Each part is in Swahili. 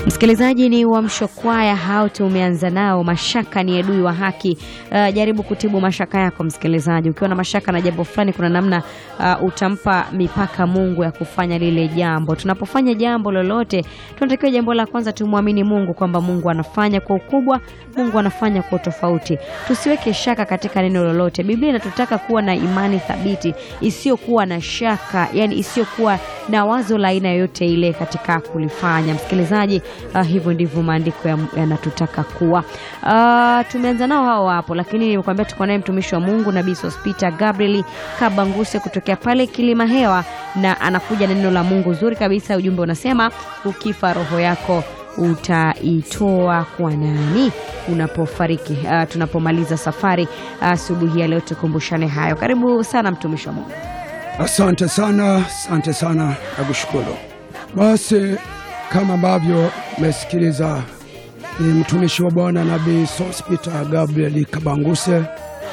Msikilizaji, ni Uamsho Kwaya hao tumeanza nao. Mashaka ni adui wa haki. Uh, jaribu kutibu mashaka yako msikilizaji. Ukiwa na mashaka na jambo fulani, kuna namna uh, utampa mipaka Mungu ya kufanya lile jambo. Tunapofanya jambo lolote, tunatakiwa jambo la kwanza tumwamini Mungu kwamba Mungu anafanya kwa ukubwa, Mungu anafanya kwa tofauti. Tusiweke shaka katika neno lolote. Biblia inatutaka kuwa na imani thabiti isiyokuwa na shaka, yani isiyokuwa na wazo la aina yoyote ile katika kulifanya. Msikilizaji, uh, hivyo ndivyo maandiko yanatutaka ya kuwa. Uh, tumeanza nao hao hapo, lakini nimekuambia tuko naye mtumishi wa Mungu Nabii Sospita Gabriel Kabanguse kutokea pale Kilima Hewa, na anakuja na neno la Mungu zuri kabisa. Ujumbe unasema ukifa roho yako utaitoa kwa nani unapofariki? Uh, tunapomaliza safari asubuhi uh, ya leo tukumbushane hayo. Karibu sana mtumishi wa Mungu. Asante sana, asante sana, nakushukuru. Basi kama ambavyo mesikiliza, ni mtumishi wa Bwana Nabii Sospita Gabriel Kabanguse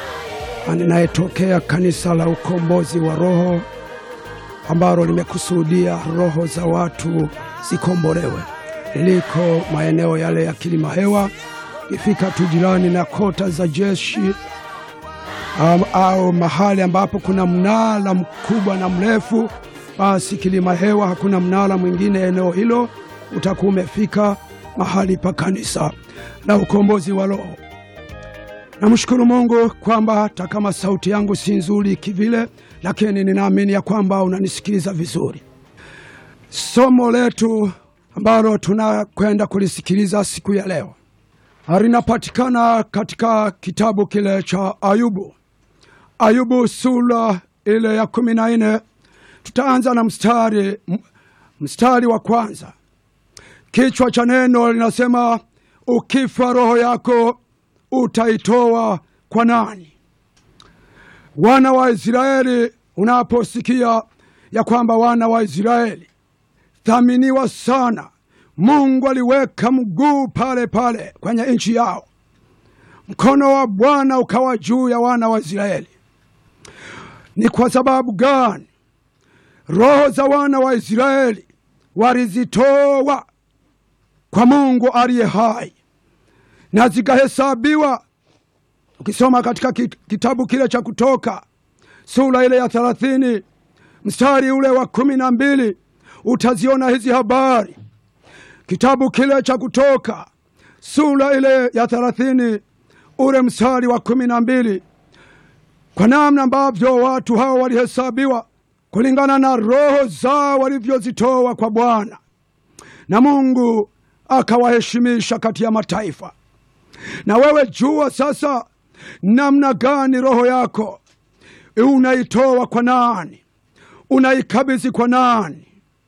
anayetokea kanisa la ukombozi wa roho ambalo limekusudia roho za watu zikombolewe. Liko maeneo yale ya Kilima Hewa, ikifika tu jirani na kota za jeshi Um, au mahali ambapo kuna mnara mkubwa na mrefu, basi Kilima Hewa hakuna mnara mwingine eneo hilo, utakuwa umefika mahali pa kanisa la ukombozi wa roho. Namshukuru Mungu kwamba hata kama sauti yangu si nzuri kivile, lakini ninaamini ya kwamba unanisikiliza vizuri. Somo letu ambalo tunakwenda kulisikiliza siku ya leo linapatikana katika kitabu kile cha Ayubu. Ayubu sura ile ya kumi na nne tutaanza na mstari, mstari wa kwanza. Kichwa cha neno linasema ukifa roho yako utaitoa kwa nani? Wana wa Israeli, unaposikia ya kwamba wana wa Israeli thaminiwa sana, Mungu aliweka mguu pale pale kwenye nchi yao, mkono wa Bwana ukawa juu ya wana wa Israeli. Ni kwa sababu gani? Roho za wana wa Israeli walizitoa kwa Mungu aliye hai na zikahesabiwa. Ukisoma katika kitabu kile cha Kutoka sura ile ya thelathini mstari ule wa kumi na mbili utaziona hizi habari. Kitabu kile cha Kutoka sura ile ya thelathini ule mstari wa kumi na mbili kwa namna ambavyo watu hao walihesabiwa kulingana na roho zao walivyozitoa kwa Bwana, na Mungu akawaheshimisha kati ya mataifa. Na wewe jua sasa namna gani roho yako unaitoa kwa nani, unaikabidhi kwa nani?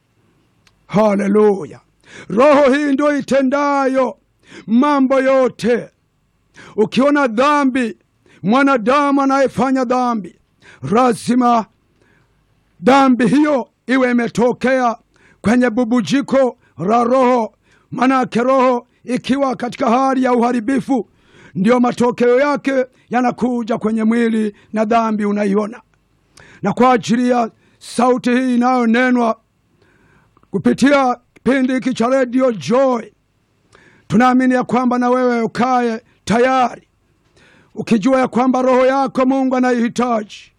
Haleluya! Roho hii ndio itendayo mambo yote. Ukiona dhambi mwanadamu anayefanya dhambi lazima dhambi hiyo iwe imetokea kwenye bubujiko la roho. Manake roho ikiwa katika hali ya uharibifu, ndiyo matokeo yake yanakuja kwenye mwili na dhambi unaiona. Na kwa ajili ya sauti hii inayonenwa kupitia kipindi hiki cha redio Joy, tunaamini ya kwamba na wewe ukaye tayari ukijua ya kwamba roho yako Mungu anaihitaji.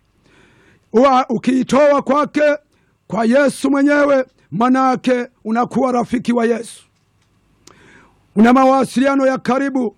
Ukiitoa kwake kwa Yesu mwenyewe, manake unakuwa rafiki wa Yesu, una mawasiliano ya karibu.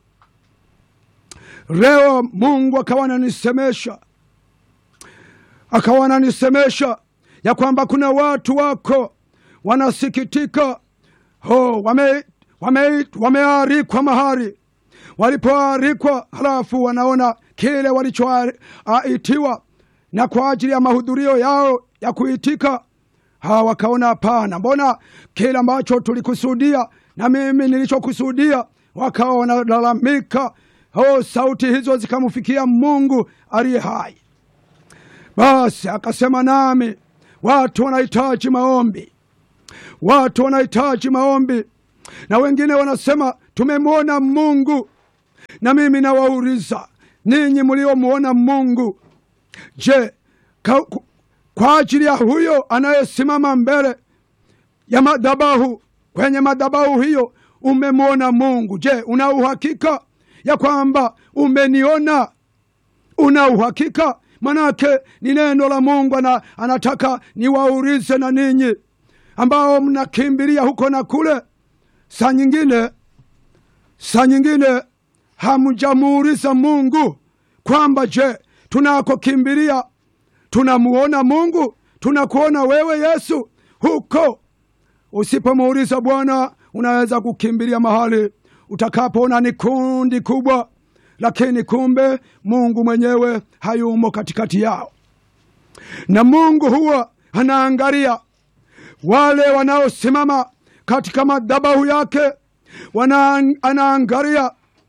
Leo Mungu akawa ananisemesha, akawa ananisemesha ya kwamba kuna watu wako wanasikitika, oh, wame wamearikwa wame mahari walipoarikwa halafu wanaona kile walichoitiwa na kwa ajili ya mahudhurio yao ya kuitika, hawa wakaona hapana, mbona kile ambacho tulikusudia na mimi nilichokusudia. Wakawa wanalalamika, oh, sauti hizo zikamfikia Mungu aliye hai. Basi akasema nami, watu wanahitaji maombi, watu wanahitaji maombi, na wengine wanasema tumemwona Mungu na mimi nawauliza ninyi mliomwona Mungu, je, kwa ajili ya huyo anayesimama mbele ya madhabahu, kwenye madhabahu hiyo umemwona Mungu. Je, una uhakika ya kwamba umeniona? Una uhakika? Manake ni neno la Mungu ana, anataka niwaulize na ninyi ambao mnakimbilia huko na kule. Saa nyingine, saa nyingine hamjamuuliza Mungu kwamba je, tunakokimbilia tunamuona Mungu? Tunakuona wewe Yesu huko? Usipomuuliza Bwana, unaweza kukimbilia mahali utakapoona ni kundi kubwa, lakini kumbe Mungu mwenyewe hayumo katikati yao. Na Mungu huwa anaangalia wale wanaosimama katika madhabahu yake, wana anaangalia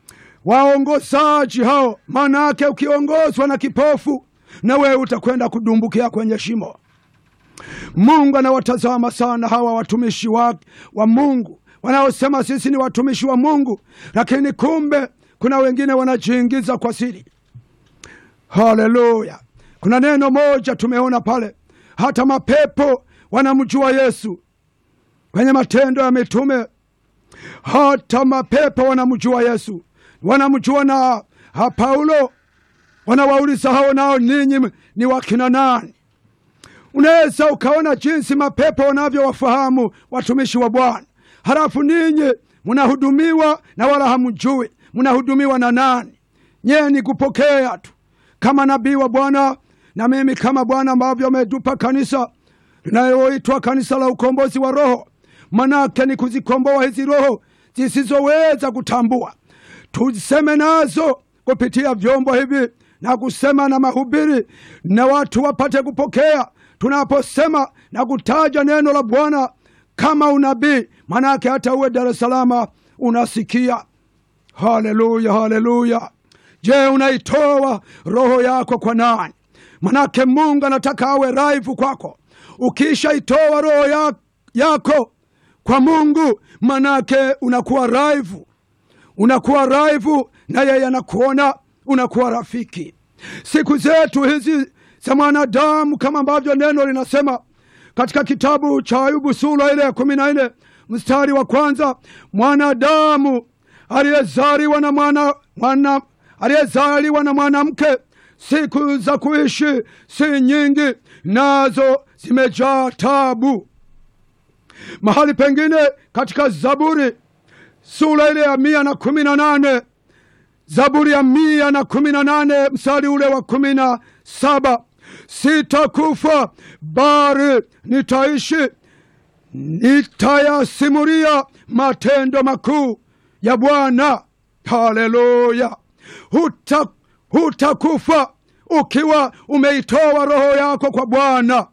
waongozaji hao. Maana yake ukiongozwa na kipofu, na wewe utakwenda kudumbukia kwenye shimo. Mungu anawatazama sana hawa watumishi wa, wa Mungu wanaosema sisi ni watumishi wa Mungu, lakini kumbe kuna wengine wanajiingiza kwa siri. Haleluya! Kuna neno moja tumeona pale, hata mapepo wanamjua Yesu kwenye Matendo ya Mitume. Hata mapepo wanamjua Yesu, wanamjua na ha Paulo. Wanawauliza hao, nao ninyi ni wakina nani? Unaweza ukaona jinsi mapepo wanavyowafahamu watumishi wa Bwana, halafu ninyi mnahudumiwa na wala hamjui mnahudumiwa na nani. Nyee ni kupokea tu kama nabii wa Bwana na mimi kama Bwana ambavyo ametupa kanisa linaloitwa kanisa la ukombozi wa roho. Manake ni kuzikomboa hizi roho zisizoweza kutambua, tuseme nazo kupitia vyombo hivi na kusema na mahubiri, na watu wapate kupokea tunaposema na kutaja neno la Bwana kama unabii. Manake hata uwe Dar es Salaam unasikia. Haleluya, haleluya! Je, unaitoa roho yako kwa nani? Manake Mungu anataka awe raifu kwako. Ukishaitoa roho ya, yako kwa Mungu, manake unakuwa raifu, unakuwa raifu na yeye anakuona, unakuwa rafiki. Siku zetu hizi za mwanadamu, kama ambavyo neno linasema katika kitabu cha Ayubu sura ile ya kumi na nne mstari wa kwanza mwanadamu aliyezaliwa na mwana, mwana aliyezaliwa na mwanamke siku za kuishi si nyingi, nazo zimejaa tabu. Mahali pengine katika Zaburi sura ile ya mia na kumi na nane Zaburi ya mia na kumi na nane mstari ule wa kumi na saba sitakufa bali nitaishi, nitayasimulia matendo makuu ya Bwana. Haleluya! Huta, hutakufa ukiwa umeitoa roho yako kwa Bwana.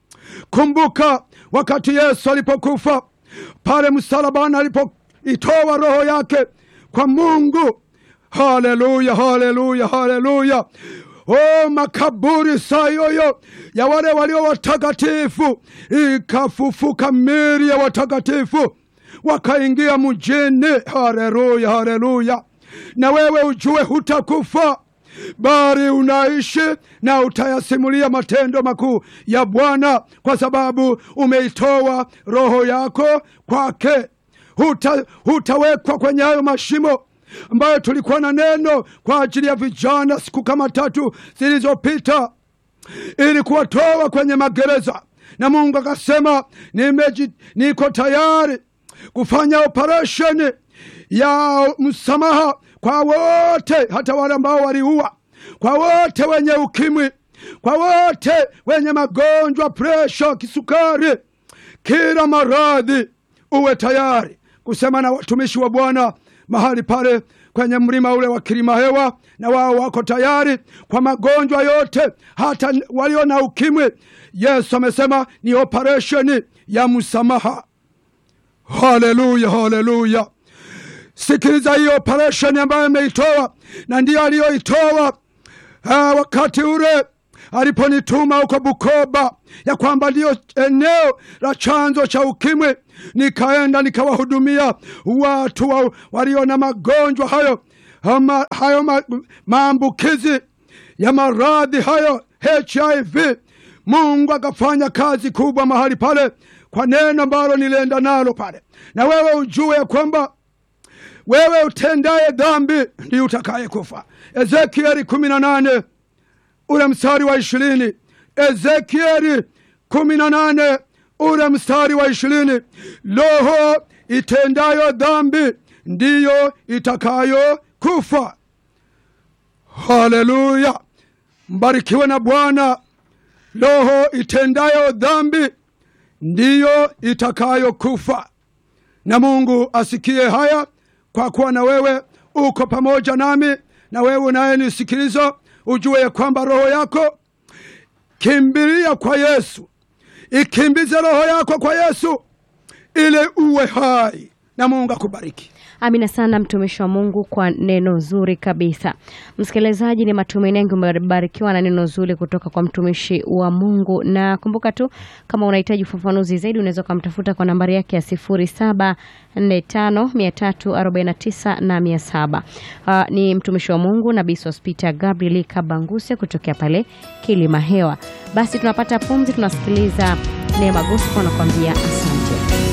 Kumbuka wakati Yesu alipokufa pale msalabani, alipoitoa roho yake kwa Mungu. Haleluya, haleluya, haleluya! O, makaburi saa yoyo ya wale walio watakatifu ikafufuka miri ya watakatifu wakaingia mjini. Haleluya, haleluya! Na wewe ujue hutakufa bali unaishi na utayasimulia matendo makuu ya Bwana, kwa sababu umeitoa roho yako kwake. Huta, hutawekwa kwenye hayo mashimo ambayo tulikuwa na neno kwa ajili ya vijana siku kama tatu zilizopita, ili kuwatoa kwenye magereza, na Mungu akasema nimeji, niko tayari kufanya operesheni ya msamaha kwa wote, hata wale ambao waliua, kwa wote wenye ukimwi, kwa wote wenye magonjwa, presha, kisukari, kila maradhi. Uwe tayari kusema na watumishi wa Bwana mahali pale kwenye mlima ule wa kilima hewa, na wao wako tayari kwa magonjwa yote, hata walio na ukimwi. Yesu amesema ni operesheni ya msamaha. Haleluya, haleluya! Sikiliza hiyo operesheni ambayo ameitoa na ndiyo aliyoitoa wakati ule aliponituma huko Bukoba, ya kwamba ndiyo eneo la chanzo cha ukimwi. Nikaenda nikawahudumia watu wa, walio na magonjwa hayo ama, hayo ma, maambukizi ya maradhi hayo HIV. Mungu akafanya kazi kubwa mahali pale kwa neno ambalo nilienda nalo pale, na wewe ujue ya kwamba wewe utendaye dhambi ndiye utakaye kufa. Ezekieli kumi na nane ule mstari wa ishirini. Ezekieli kumi na nane ule mstari wa ishirini. Roho itendayo dhambi ndiyo itakayo kufa. Haleluya, mbarikiwe na Bwana. Roho itendayo dhambi ndiyo itakayo kufa. Na Mungu asikie haya, kwa kuwa na wewe uko pamoja nami, na wewe unayenisikiliza ujue ya kwamba roho yako kimbilia kwa Yesu, ikimbize roho yako kwa Yesu ili uwe hai, na Mungu akubariki. Amina sana mtumishi wa Mungu kwa neno zuri kabisa. Msikilizaji, ni matumaini yangu umebarikiwa na neno zuri kutoka kwa mtumishi wa Mungu, na kumbuka tu kama unahitaji ufafanuzi zaidi unaweza ukamtafuta kwa nambari yake ya sifuri saba nne tano mia tatu arobaini na tisa na mia saba. Uh, ni mtumishi wa Mungu Nabii Sospita Gabriel Kabanguse kutokea pale Kilima Hewa. Basi tunapata pumzi, tunasikiliza Neema Gospel anakuambia asante.